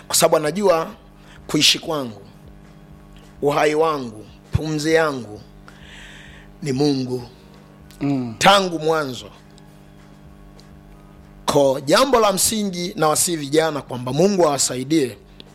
kwa sababu anajua kuishi kwangu uhai wangu pumzi yangu ni mungu Mm. tangu mwanzo ko jambo la msingi na wasii vijana kwamba mungu awasaidie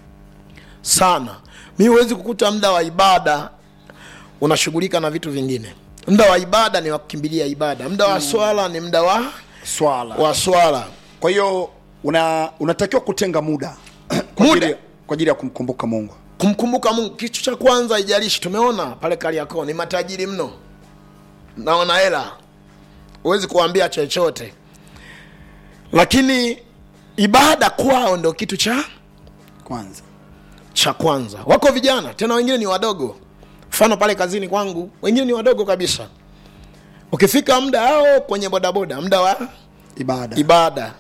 sana mi huwezi kukuta muda wa ibada unashughulika na vitu vingine muda wa ibada ni wa kukimbilia ibada muda wa swala ni muda wa, swala wa swala kwa hiyo una unatakiwa kutenga muda kwa Muda? ajili- kwa ajili ya kumkumbuka mungu kumkumbuka mungu kitu cha kwanza ijalishi tumeona pale kariakoo ni matajiri mno naona hela huwezi kuambia chochote lakini ibada kwao ndo kitu cha kwanza cha kwanza wako vijana tena wengine ni wadogo mfano pale kazini kwangu wengine ni wadogo kabisa ukifika muda ao kwenye bodaboda muda wa ibada ibada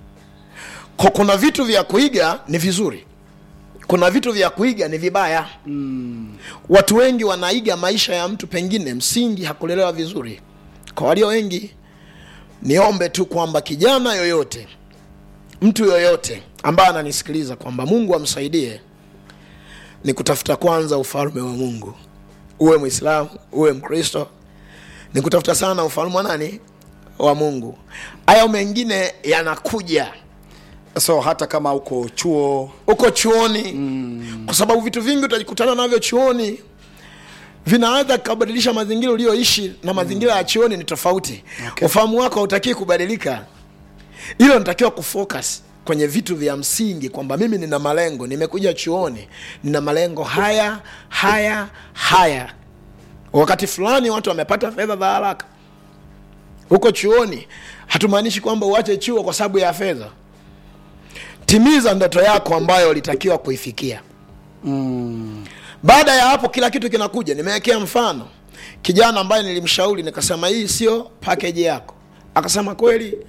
Ko- kuna vitu vya kuiga ni vizuri kuna vitu vya kuiga ni vibaya mm. watu wengi wanaiga maisha ya mtu pengine msingi hakulelewa vizuri kwa walio wengi niombe tu kwamba kijana yoyote mtu yoyote ambaye ananisikiliza kwamba mungu amsaidie ni kutafuta kwanza ufalme wa mungu uwe mwislamu uwe mkristo ni kutafuta sana ufalme wa nani wa mungu haya mengine yanakuja so hata kama uko chuo uko chuoni mm. kwa sababu vitu vingi utajikutana navyo chuoni vinaweza kubadilisha mazingira ulioishi na mazingira ya chuoni ni tofauti Okay. ufahamu wako hautakii kubadilika hilo natakiwa kufocus kwenye vitu vya msingi kwamba mimi nina malengo nimekuja chuoni nina malengo haya haya haya wakati fulani watu wamepata fedha za haraka huko chuoni hatumaanishi kwamba uache chuo kwa sababu ya fedha timiza ndoto yako ambayo ulitakiwa kuifikia mm. baada ya hapo kila kitu kinakuja nimewekea mfano kijana ambaye nilimshauri nikasema hii sio pakeji yako akasema kweli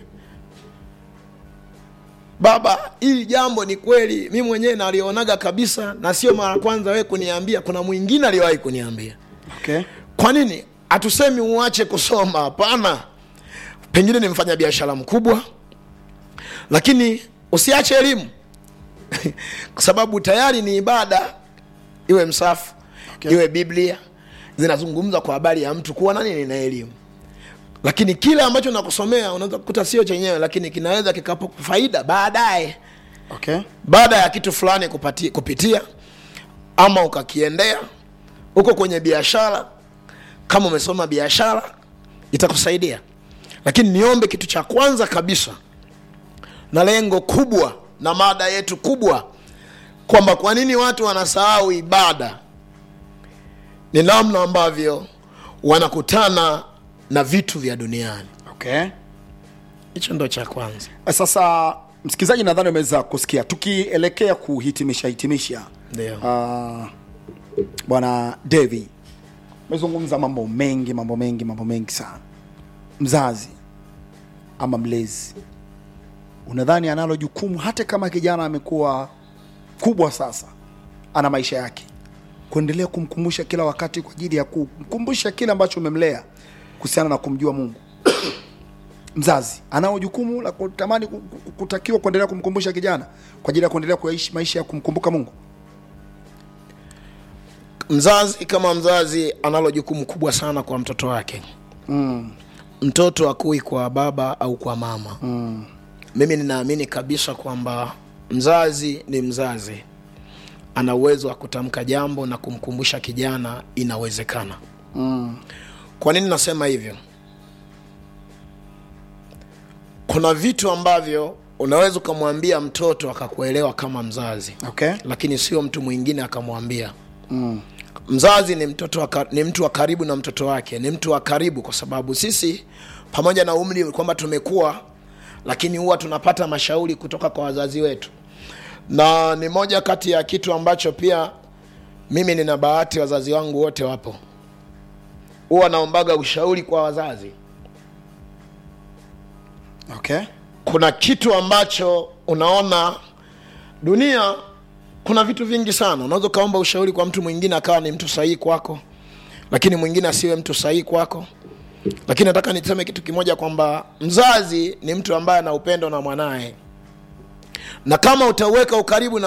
baba hili jambo ni kweli mi mwenyewe nalionaga kabisa na sio mara ya kwanza wewe kuniambia kuna mwingine aliwahi kuniambia okay. kwa nini hatusemi uache kusoma hapana pengine ni mfanya biashara mkubwa lakini usiache elimu kwa sababu tayari ni ibada iwe msafu Okay. iwe biblia zinazungumza kwa habari ya mtu kuwa nani nina elimu lakini kile ambacho nakusomea unaweza kukuta sio chenyewe lakini kinaweza kikapa faida baadaye Okay. baada ya kitu fulani kupati, kupitia ama ukakiendea uko kwenye biashara kama umesoma biashara itakusaidia lakini niombe kitu cha kwanza kabisa na lengo kubwa na mada yetu kubwa kwamba kwa nini watu wanasahau ibada ni namna ambavyo wanakutana na vitu vya duniani Okay. hicho ndo cha kwanza sasa msikilizaji nadhani umeweza kusikia tukielekea kuhitimisha hitimisha ndio uh, bwana devi umezungumza mambo mengi mambo mengi mambo mengi sana mzazi ama mlezi unadhani analo jukumu hata kama kijana amekuwa kubwa sasa ana maisha yake kuendelea kumkumbusha kila wakati kwa ajili ya kumkumbusha kile ambacho umemlea kuhusiana na kumjua mungu mzazi anao jukumu la kutamani ku- ku- kutakiwa kuendelea kumkumbusha kijana kwa ajili ya kuendelea kuishi maisha ya kumkumbuka mungu mzazi kama mzazi analo jukumu kubwa sana kwa mtoto wake mm. mtoto akui kwa baba au kwa mama Mm. mimi ninaamini kabisa kwamba mzazi ni mzazi ana uwezo wa kutamka jambo na kumkumbusha kijana inawezekana Mm. kwa nini nasema hivyo kuna vitu ambavyo unaweza ukamwambia mtoto akakuelewa kama mzazi okay lakini sio mtu mwingine akamwambia mm. mzazi ni mtoto wa, ka- ni mtu wa karibu na mtoto wake ni mtu wa karibu kwa sababu sisi pamoja na umri kwamba tumekuwa lakini huwa tunapata mashauri kutoka kwa wazazi wetu na ni moja kati ya kitu ambacho pia mimi nina bahati wazazi wangu wote wapo huwa naombaga ushauri kwa wazazi okay kuna kitu ambacho unaona dunia kuna vitu vingi sana unaweza ukaomba ushauri kwa mtu mwingine akawa ni mtu sahihi kwako lakini mwingine asiwe mtu sahihi kwako lakini nataka niseme kitu kimoja kwamba mzazi ni mtu ambaye ana upendo na mwanaye na kama utauweka ukaribu na